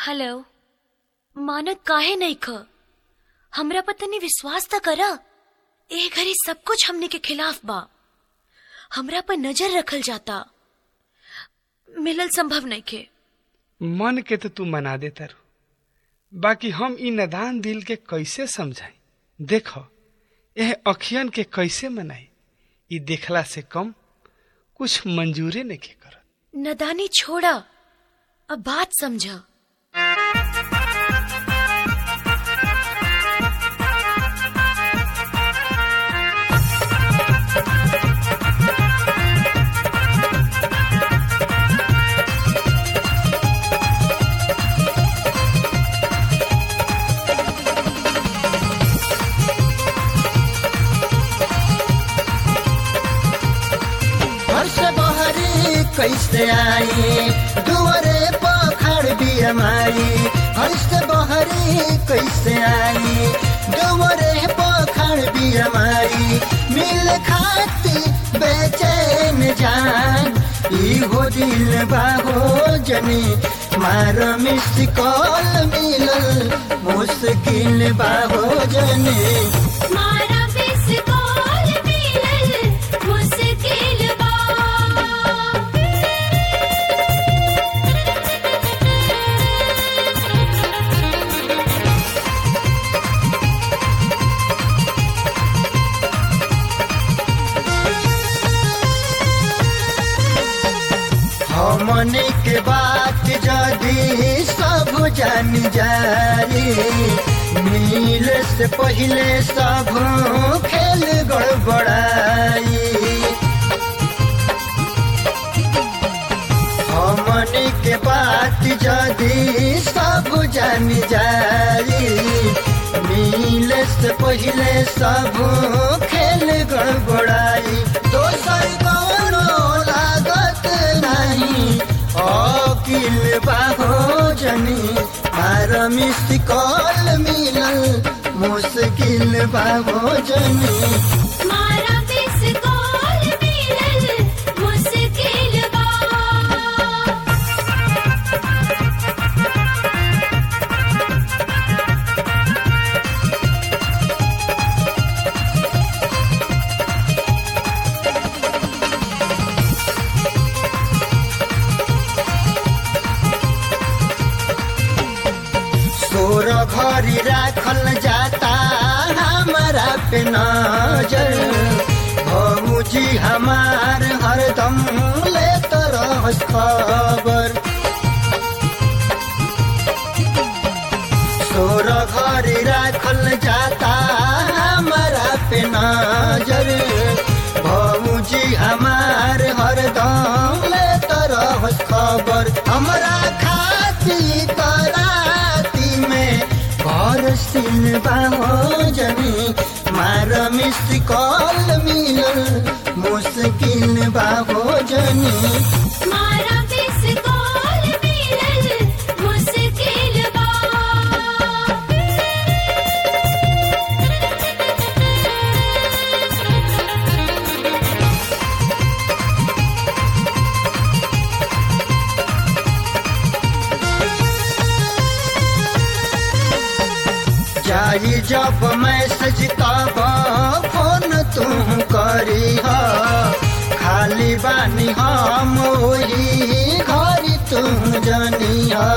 hello मानक काहे नहीं ख हमरा पर तनी विश्वास त करा ए घड़ी सब कुछ हमने के खिलाफ बा हमरा पर नजर रखल जाता मिलल संभव नहीं के मन के तो तू मना दे तारू बाकी हम ई नदान दिल के कैसे समझाई देखो यह अखियन के कैसे मनाई ई देखला से कम कुछ मंजूरे नहीं के करत नदानी छोड़ा अब बात समझा घर से बहरी कैसे आई दुआरे पखड़ बिया माई घर से बहरी कैसे आई दुआरे पखड़ बिया माई मिल खाती बेचैन जान ई हो दिल बाहो जनी मार मिस कॉल मिलल मुश्किल बाहो जनी मारा बिस कॉल मिलल मुश्किल बा हमने के बात जदी सब जान जाई मिल से पहले सब खेल गड़बड़ाई हमने के बात जदी सब जान जाई मिल से पहले सब खेल गड़बड़ाई दोसर कौनो लागत नहीं अकिल बाहो जनी मार मिस कॉल मिलल मुश्किल बाहो जनी मारा बिस कॉल मिलल मुश्किल बा सोर घरी राखल जाता हमारा पे नजर भौजी हमार हरदम लेत रहस खबर सोर घरी राखल जाता हमारा पे नजर भौजी हमार हरदम लेत रहस खबर हमरा खाती कराती में घर सिल बाहो जनी मार मिस कॉल मिलल मुश्किल बाहो जनी मारा बिस कॉल मिलल मुश्किल बा जाई जब मैसेज तब फोन तू करी हा खाली बानी हम ओही घरी तू जानी हा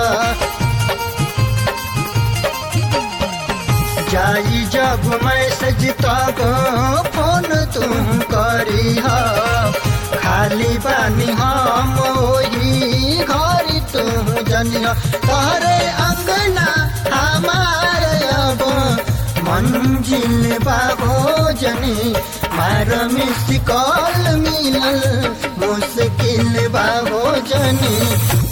जाई जब मैसेज तब फोन तू करी हा खाली बानी हम ओही घरी तू जानी हा तोहरे अंगना हमार अब मंजिल बाबो जनी मार मिस कॉल मिलल मुश्किल बाबो जनी